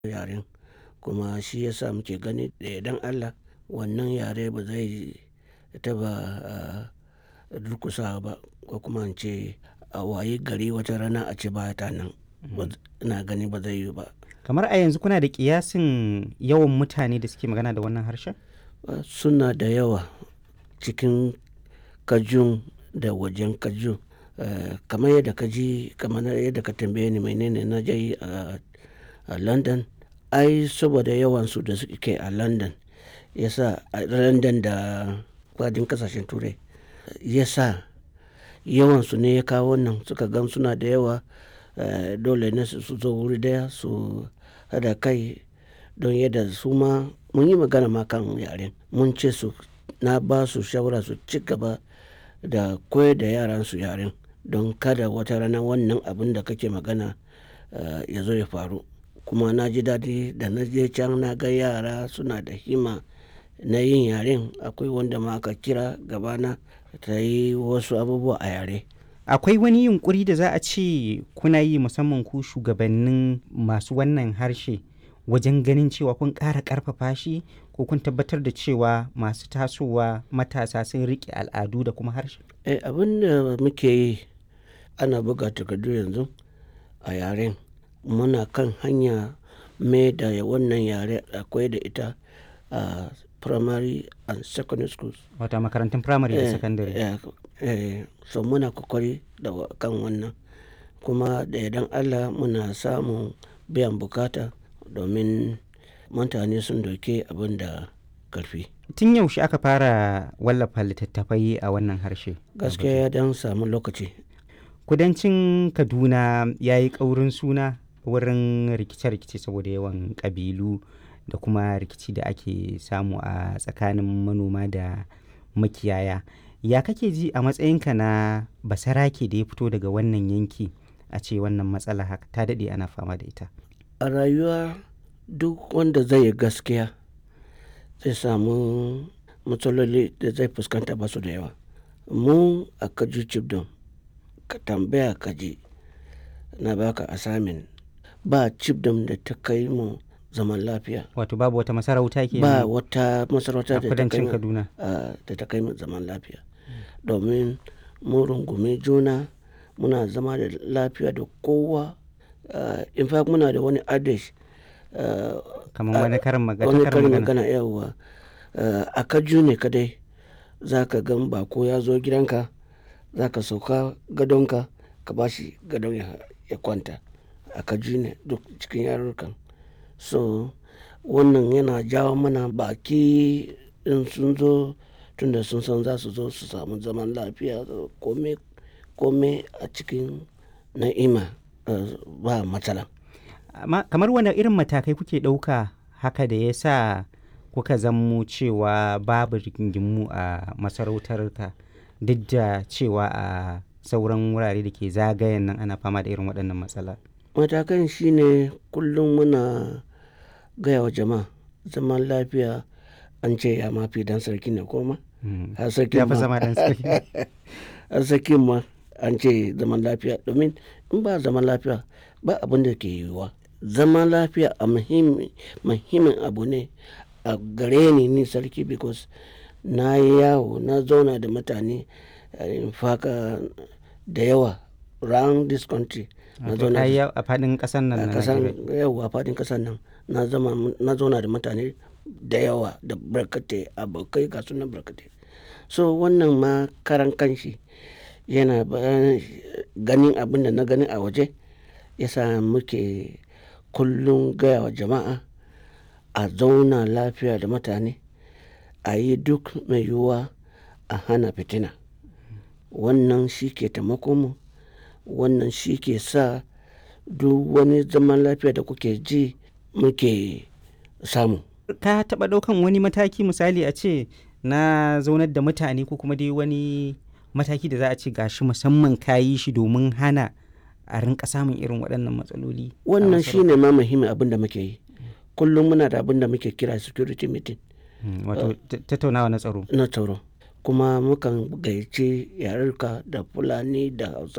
yaren kuma shi yasa muke gani da yardan Allah wannan yare ba zai taɓa durƙusawa ba ko kuma in ce a wayi gari wata rana a ce ba ta nan. Ina gani ba zai yiwu ba. Kamar a yanzu kuna da ƙiyasin yawan mutane da suke magana da wannan harshen? Suna da yawa cikin Kajun da wajen Kajun. Kamar yadda ka ji, kamar yadda ka tambaye ni menene na je yi a London. Ai saboda yawansu da suke a London ya sa a London da faɗin ƙasashen Turai ya sa yawansu ne ya kawo wannan suka gan suna da yawa. Dole ne su zo wuri ɗaya su haɗa kai don yadda su ma mun yi magana ma kan yaren. Mun ce su na ba su shawara su ci gaba da koyar da yaransu yaren don kada wata rana wannan abun da kake magana ya zo ya faru. Kuma na ji daɗi da na je can na ga yara suna da himma na yin yaren. Akwai wanda ma aka kira gaba na ta yi wasu abubuwa a yare. Akwai wani yunƙuri da za a ce kuna yi musamman ku shugabannin masu wannan harshe wajen ganin cewa kun ƙara ƙarfafa shi ko kun tabbatar da cewa masu tasowa matasa sun riƙe al'adu da kuma harshe? Eh, abin da muke yi ana buga takardu yanzu a yaren. Muna kan hanya mai da wannan yare a koyar da ita a primary and secondary schools. Wato a makarantun firamare da sakandare. Eh, so muna ƙoƙari da kan wannan. Kuma da yardan Allah muna samun biyan bukata domin mutane sun ɗauki abun da ƙarfi. Tun yaushe aka fara wallafa littattafai a wannan harshe? Gaskiya ya ɗan samu lokaci. Kudancin Kaduna ya yi ƙaurin suna wurin rikice-rikice saboda yawan ƙabilu da kuma rikici da ake samu a tsakanin manoma da makiyaya. Ya kake ji a matsayinka na basarake da ya fito daga wannan yanki a ce wannan matsala haka ta daɗe ana fama da ita? A rayuwa duk wanda zai yi gaskiya zai samu matsaloli da zai fuskanta ba su da yawa. Mu a Kaju Chibdom ka tambaya ka ji na ba ka assignment ba Chibdom da ta kai mu zaman lafiya. Wato babu wata masarauta ke Ba wata masarauta da ta kai kudancin mu Kaduna. da ta kai mu zaman lafiya. Domin mun rungumi juna muna zama da lafiya da kowa. In fact muna da wani adage. Kamar wani karin magana. Wani karin magana yauwa. A Kaju ne kadai za ka gan baƙo ya zo gidanka za ka sauka gadonka ka ba shi gadon ya kwanta. A Kaju ne duk cikin yarurrukan. So wannan yana jawo mana baƙi in sun zo tunda sun san za su zo su samu zaman lafiya kome, kome a cikin na'ima ba matsala. Amma kamar wane irin matakai kuke ɗauka haka da ya sa kuka zammo cewa babu rigingimu a masarautarka duk da cewa a sauran wurare da ke zagayen nan ana fama da irin waɗannan matsala? Matakan shine kullum muna gaya wa jama'a zaman lafiya an ce ya ma fi ɗan sarki ne ko ma? Har sarkin Ya fi ma- zama ɗan sarki. har sarkin ma an ce zaman lafiya domin in ba zaman lafiya ba abin da ke yiwuwa. Zaman lafiya a muhimmi, muhimmin abu ne a gare ni ni sarki because na yi yawo na zauna da mutane in fact da yawa round this country. Na Wato zauna ka yi da a faɗin ƙasar nan a na kasan Najeriya. yawa faɗin ƙasar nan na zama na zauna da mutane da yawa da barkatai abokai ga sunan barkatai. So wannan ma karan kanshi yana ba ganin abin da na gani a waje ya sa muke kullum gaya wa jama'a a zauna lafiya da mutane a yi duk mai yiwuwa a hana fitina. Wannan shi ke taimakon mu. Wannan shi ke sa duk wani zaman lafiya da kuke ji muke samu. Ka taɓa ɗaukan wani mataki misali a ce na zaunar da mutane ko kuma dai wani mataki da za a ce gashi musamman ka yi shi domin hana a rinƙa samun irin waɗannan matsaloli? a Wannan masarautar? shi ne ma muhimmin abin da muke yi. Kullum muna da abin da muke kira security meeting Mm, Wato ta- tattaunawa na tsaro. na tsaro. Kuma mukan gayyaci yarurruka da Fulani da Hausa